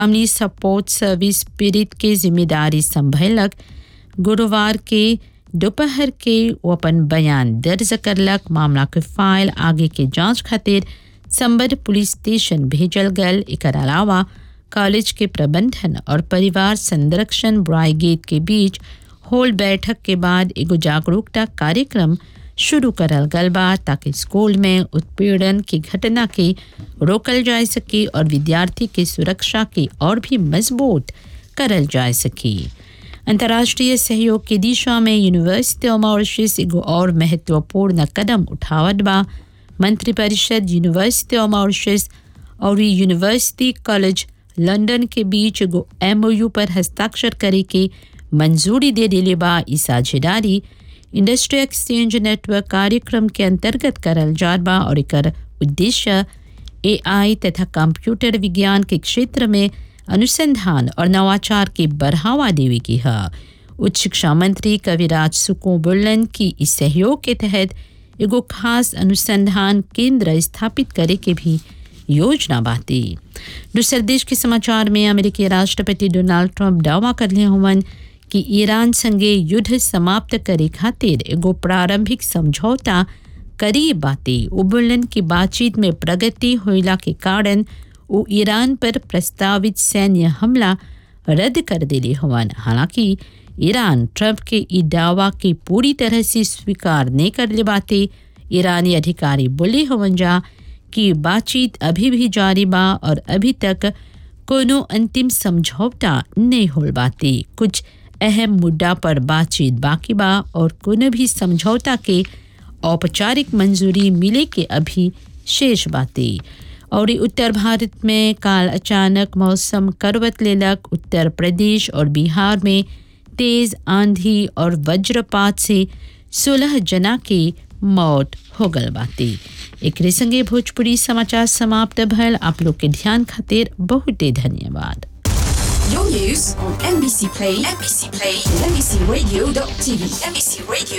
family support service पीड़ित के जिम्मेदारी संभलक गुरुवार के दोपहर के वो अपन बयान दर्ज करलक मामला के फाइल आगे के जांच खातिर संबद्ध पुलिस स्टेशन भेजल गल एकर अलावा कॉलेज के प्रबंधन और परिवार संरक्षण ब्राइगेड के बीच होल बैठक के बाद एगो जागरूकता कार्यक्रम शुरू करल गल बा ताकि स्कूल में उत्पीड़न की घटना के रोकल जा सके और विद्यार्थी के सुरक्षा के और भी मजबूत करल जा सके अंतर्राष्ट्रीय सहयोग की दिशा में यूनिवर्सिटी ऑफ मॉरिशस एगो और महत्वपूर्ण कदम उठावत बा मंत्रिपरिषद यूनिवर्सिटी ऑफ मॉरिशस और यूनिवर्सिटी कॉलेज लंदन के बीच एगो एमओयू पर हस्ताक्षर करे के मंजूरी दे दिले बा ई साझेदारी इंडस्ट्री एक्सचेंज नेटवर्क कार्यक्रम के अंतर्गत करल जात बा और एकर उद्देश्य एआई तथा कंप्यूटर विज्ञान के क्षेत्र में अनुसंधान और नवाचार के बढ़ावा देवे की है उच्च शिक्षा मंत्री कविराज सुको बुल्लन की इस सहयोग के तहत एगो खास अनुसंधान केंद्र स्थापित करे के भी योजना बाती दूसरे देश के समाचार में अमेरिकी राष्ट्रपति डोनाल्ड ट्रंप दावा करले हुवन कि ईरान संगे युद्ध समाप्त करे खातिर एगो प्रारंभिक समझौता करीब बाते उबुलन की बातचीत में प्रगति होइला के कारण वो ईरान पर प्रस्तावित सैन्य हमला रद्द कर दिले हुवन हालांकि ईरान ट्रंप के ई दावा के पूरी तरह से स्वीकार नहीं कर ले बाते ईरानी अधिकारी बोले हुवन जा कि बातचीत अभी भी जारी बा और अभी तक कोनो अंतिम समझौता नहीं होल बाते कुछ अहम मुद्दा पर बातचीत बाकी बा और कोनो भी समझौता के औपचारिक मंजूरी मिले के अभी शेष बातें और उत्तर भारत में काल अचानक मौसम करवत लेलक उत्तर प्रदेश और बिहार में तेज आंधी और वज्रपात से सोलह जना की मौत हो गल बाती एक संगे भोजपुरी समाचार समाप्त भल आप लोग के ध्यान खातिर बहुते धन्यवाद Your news on NBC Play, NBC Play, and NBCRadio.tv, NBC Radio